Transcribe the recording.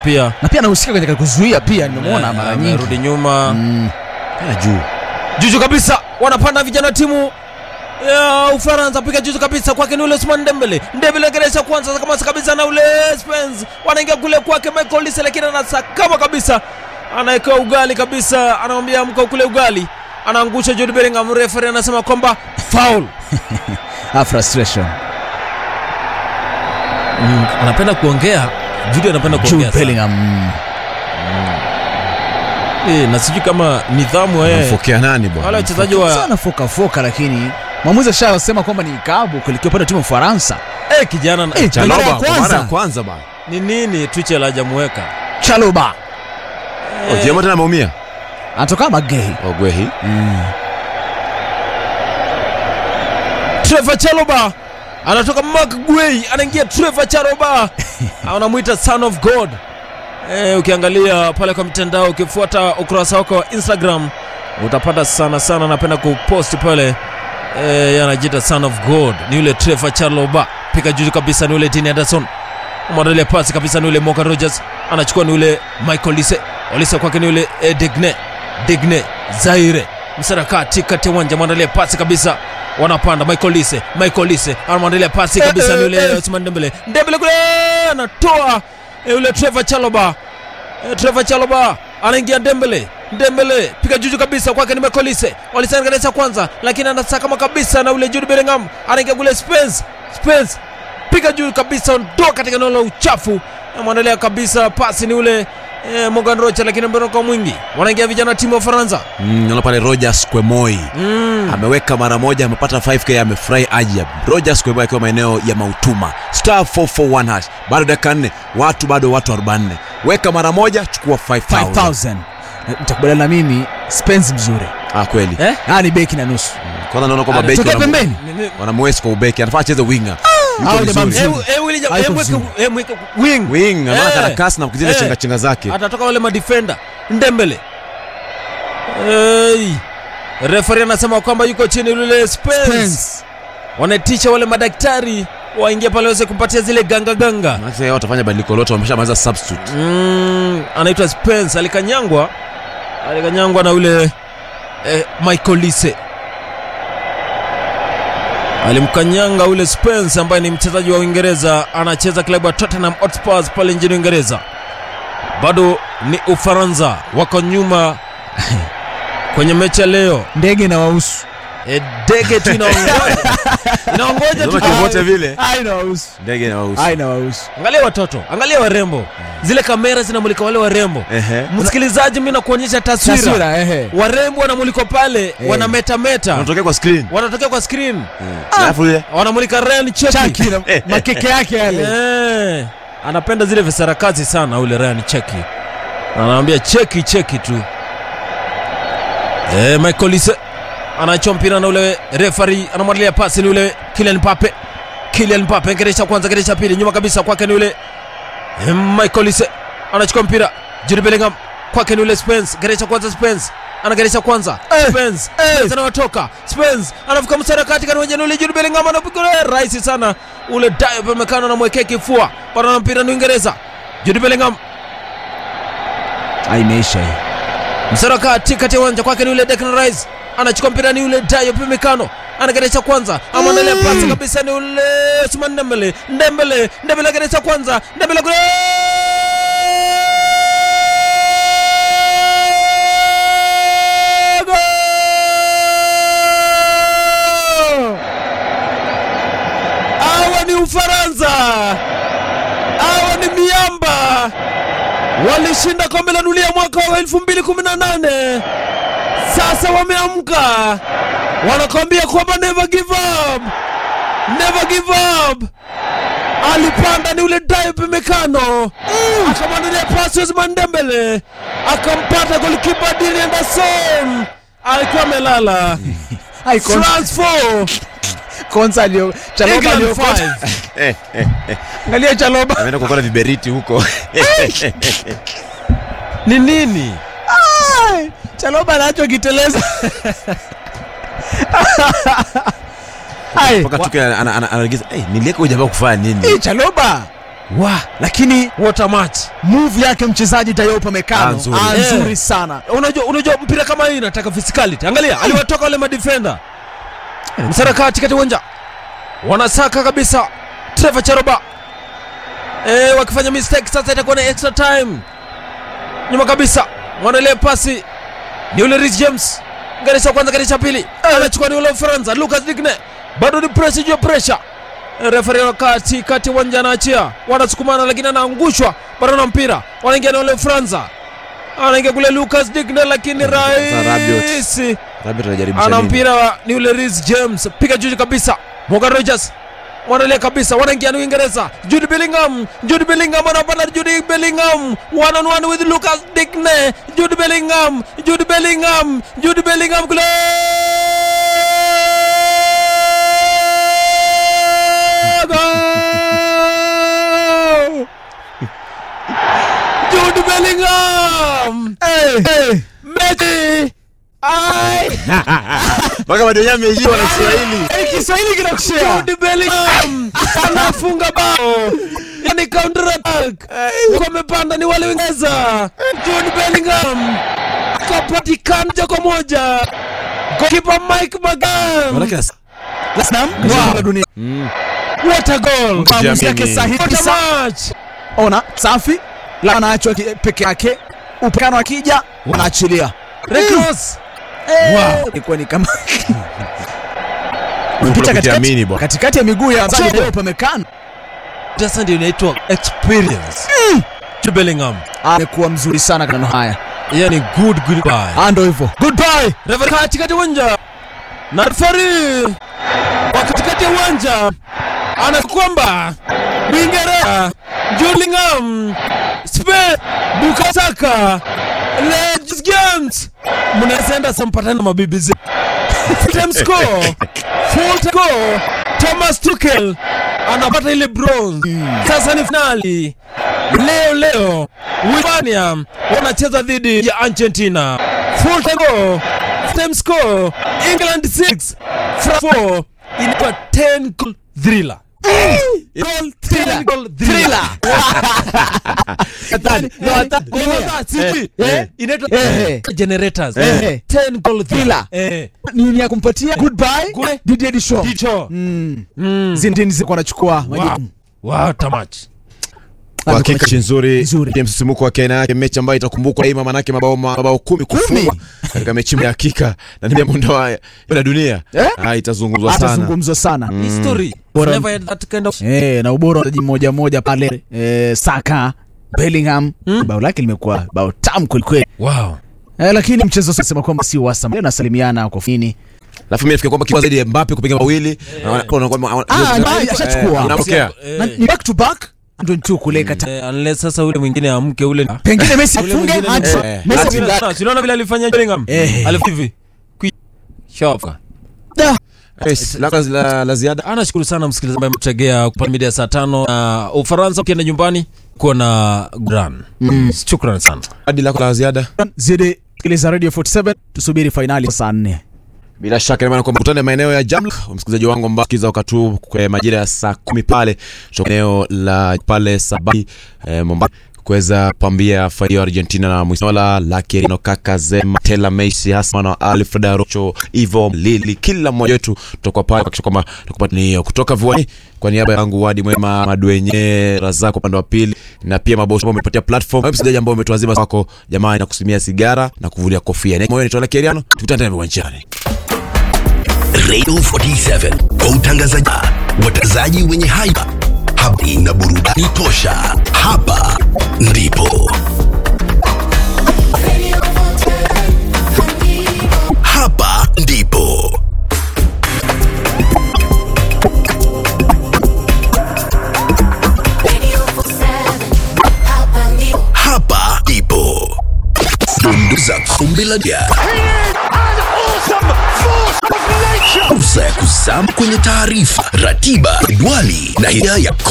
pia na pia anahusika katika kuzuia pia nimemuona mara nyingi amerudi nyuma Mm. Tena juu juju kabisa wanapanda vijana wa timu ya Ufaransa piga juju kabisa kwake ni ule Ousmane Dembele Dembele geresha kwanza kama kabisa na ule Spence wanaingia kule kwake Michael Olise lakini anasakama kabisa anawekewa ugali kabisa anamwambia amka kule ugali anaangusha Jude Bellingham referee anasema kwamba foul Ah, frustration mm, anapenda kuongea Jude anapenda Jude kuongea sana. Bellingham mm. Eh, na sijui kama nidhamu eh Anamfokea nani bwana? wale wachezaji wa sana foka foka lakini mwamuzi ashasema kwamba ni ikabu kuelekea upande wa timu ya Ufaransa eh kijana na- Eh, Chaloba mara ya kwa mara kwanza. ya kwanza bwana. ni nini Tuchel hajamuweka Chaloba Oh, Jema tena ameumia. anatoka Magei Ogwehi. Trevor Chalobah anatoka Mark Guehi anaingia Trevor Chalobah anamwita son of God. Eh, ukiangalia pale kwa mitandao ukifuata ukurasa wako wa Instagram utapata sana sana, napenda kupost pale eh, yeye anajiita son of God, ni yule Trevor Chalobah. Pika juu kabisa ni yule Dean Anderson, mwandalia pasi kabisa ni yule Morgan Rogers, anachukua ni yule Michael Olise, Olise kwake ni yule eh, Digne Digne Zaire msarakati kati ya uwanja, mwandalia pasi kabisa wanapanda Michael Lise, Michael Lise anamwandalia pasi kabisa ni yule Ousmane Dembele, Dembele kule anatoa eh, yule Trevor Chalobah, eh, Trevor Chalobah anaingia Dembele, Dembele piga juju kabisa kwake ni Michael Lise, Olise anaangalia kwanza, lakini anasakama kabisa na yule Jude Bellingham, anaingia kule Spence, Spence piga juu kabisa, ondoa katika eneo la uchafu, amwandalia kabisa pasi ni ule eh, Morgan Rocha, lakini mberoka mwingi, wanaingia vijana wa timu ya Ufaransa Mm, naona pale Rogers Kwemoi. mm. ameweka mara moja amepata 5k amefurahi ajab rogers kweba akiwa maeneo ya mautuma star 441 hash bado dakika nne watu bado watu 44 weka mara moja chukua 5000 5000 mtakubaliana na mimi Spence mzuri ah kweli Eh? ah ni beki na nusu kwanza naona kwamba beki tokea wanamu- pembeni Ni- ni- wanamwesi kwa ubeki anafaa acheze winga Hao jamaa mzuri. Eh, eh, Willy Jam- Haiko eh, mweke- vizuri. eh, mweke wing. wing anaona Eh. karakasi na kuzile Eh. chenga chenga zake atatoka wale madefenda ndembele hey. referi anasema kwamba yuko chini yule Spence. Spence wanaitisha wale madaktari waingie pale waweze kumpatia zile ganga ganga Maana yao watafanya badiliko lote wameshamaliza substitute mm, anaitwa Spence alikanyangwa alikanyangwa na yule eh, Michael Lise alimkanyanga ule Spence ambaye ni mchezaji wa Uingereza anacheza klabu ya Tottenham Hotspur pale nchini Uingereza. Bado ni Ufaransa wako nyuma kwenye mechi ya leo. ndege na wausu E, dege tu inaongoja inaongoja tu. Ndio kivote vile ai na wausu ndege na wausi ai na wausu Angalia watoto, angalia warembo, zile kamera zinamulika wale warembo. ehe Msikilizaji, mimi nakuonyesha taswira, taswira ehe warembo wanamulikwa pale, Eh. wanametameta, unatokea kwa screen wanatokea kwa screen, Eh. alafu ile wanamulika Ryan chaki Cheki. na makeke yake yale Eh, anapenda zile visarakazi sana ule Ryan Cheki, anaambia cheki cheki tu. Eh, Michael Olise anachoma mpira na ule referee anamwandalia pasi ni ule Kylian Mbappe. Kylian Mbappe geresha kwanza, geresha pili, nyuma kabisa kwake ni ule eh, Michael Olise anachukua mpira, Jude Bellingham kwake ni ule Spence, geresha kwanza Spence anageresha kwanza Spence Spence anawatoka Spence anavuka msara katika uwanja ni ule Jude Bellingham anapiga ule rahisi sana ule Diop amekana na mwekea kifua bado na mpira ni Uingereza Jude Bellingham ai imeisha hii msara kati kati ya uwanja kwake ni ule Declan Rice anachukua mpira ni ule Diop Upamecano anageresha kwanza amwandalia pasi kabisa ni ule Ousmane Dembele Dembele Dembele ageresha kwanza Dembele kule Goal! Hawa ni Ufaransa, hawa ni miamba, walishinda kombe la dunia mwaka wa 2018 sasa wameamka, wanakwambia kwamba never give up, never give up. Alipanda ni ule Diop Upamecano akamwandalia pasi Ousmane Dembele akampata golikipa Dean Anderson, alikuwa amelala. ai Konsa- France 4 konsa alio chaloba England alio 5 eh eh angalia chaloba ameenda kuokota viberiti huko ni nini? Ai, chaloba anacho kiteleza ai mpaka tuke anaagiza eh nilieka huyu jamaa kufanya hii nini chaloba wa lakini what a match move yake mchezaji Tayo Upamecano Ah, nzuri. ah, Eh. nzuri sana unajua unajua mpira kama hii inataka physicality angalia aliwatoka wale madefender msaraka katikati uwanja wanasaka kabisa Trevor Charoba e, wakifanya mistake sasa itakuwa na extra time nyuma kabisa wanaelea pasi ni ule Reece James garisha wa kwanza garisha pili anachukua ni ule Ufaransa Lucas Digne bado ni press juu ya pressure refari wa kati kati uwanja anaachia wanasukumana lakini anaangushwa bado na mpira wanaingia na ule Ufaransa anaingia kule Lucas Digne lakini Rabiot. rahisi Rabiot anajaribu ana nini? mpira wa- ni ule Reece James piga juu kabisa Morgan Rogers wanalia kabisa wanaingia ni Uingereza Jude Bellingham Jude Bellingham anapanda Jude Bellingham one on one with Lucas Digne Jude Bellingham Jude Bellingham Jude Bellingham kule Goal! Jude Bellingham Messi ai mpaka madonyaa ameijiwa na Kiswahili. Eh, Kiswahili kinakushea Jude Bellingham anafunga bao yani counter attack wamepanda ni wale Uingereza Jude Bellingham akapatikana moja kwa moja goalkeeper Mike Magan Manake as- Naam, Wow. dunia what a goal maamuzi yake Kujiamini. sahihi what a kabisa. match ona safi la anaachwa ki- peke yake upekano akija wanaachilia Recross wow. ilikuwa ni kama Kuna Pita kujiamini katikati, bwana. katikati ya miguu ya mchezaji Tayo Upamecano sasa ndio inaitwa experience Jude Bellingham amekuwa mzuri sana kanano haya yani good goodbye Ah, ndo hivyo goodbye Refa katikati ya uwanja na refari wa katikati ya uwanja ana kwamba Uingereza Bellingham Spain Bukasaka Legends Games mnaenda sampatana na mabibi zetu full time score full time score Thomas Tuchel anapata ile bronze sasa ni finali leo leo Hispania wanacheza dhidi ya Argentina full time score full time score England 6 France 4 ilikuwa 10 goal thriller Goal, 10 goal thriller No, hata- Goal sijui. eh. Inaitwa Eh. generators Eh. 10 goal thriller Thriller. eh nini ya kumpatia goodbye Good- Didier Deschamps Dicho. Mm. Mm. Zinedine Zidane anachukua Wow. majukumu Wow, tamach. Kwa hakika mechi nzuri Nzuri. ya msisimko wa Kenya yake, mechi ambayo itakumbukwa daima, manake mabao mabao kumi kufungwa katika mechi ya hakika na ni mundo wa ya dunia Eh? ah, itazungumzwa sana. atazungumzwa sana History. Bora- Never had that kind of eh, na ubora wa wachezaji mmoja mmoja pale eh, Saka Bellingham bao lake limekuwa bao tamu kwelikweli wow. eh, lakini mchezo sema kwamba si wasam leo nasalimiana kwa fini Alafu mimi nafikiri kwamba kipa zaidi ya Mbappe kupiga mawili na wana- wana- wana- Ah, eh, Mbappe ashachukua. eh, anapokea. Eh, na ni back to back ndio tu kule kata eh, unless sasa ule mwingine amke ule pengine Messi Ule afunge mwingine hadi ni- eh, Messi hadi- afunge. Unaona- si unaona vile alifanya Bellingham Eh. alifanya hivi Kwi- shoka Da. Yes, la, la, la ziada anashukuru sana msikilizaji ambaye mtegea kwa mida ya saa tano na Ufaransa ukienda nyumbani kuwa na gran shukran sana hadi lako la ziada zidi sikiliza radio 47 tusubiri fainali saa 4 bila shaka maana kwamba kutane maeneo ya Jamla, msikilizaji wangu ambao kiza wakati huu kwa majira ya saa kumi pale kutoka eneo la pale Sabaki eh, Mombasa kuweza pambia fainali ya Argentina na Mwisnola Lakerino kaka Zema Tela Messi Hassan na Alfred Rocho Ivo Lili kila mmoja wetu tutakuwa pale kuhakikisha kwamba tukupata ni kutoka viwani kwa niaba yangu Wadi Mwema Madwenye Razak upande wa pili na pia mabosi ambao umepatia platform wewe msikilizaji ambao umetuazima wako jamani na kusimia sigara na kuvulia kofia na moyo ni Tola Keriano tukutane tena viwanjani Radio 47 kwa utangazaji watangazaji wenye haiba, habari na burudani tosha. Hapa ndipo hapa ndipo hapa ndipo dundu za kombe la dunia. Fursa ya kuzama kwenye taarifa, ratiba, jedwali na hidaya ya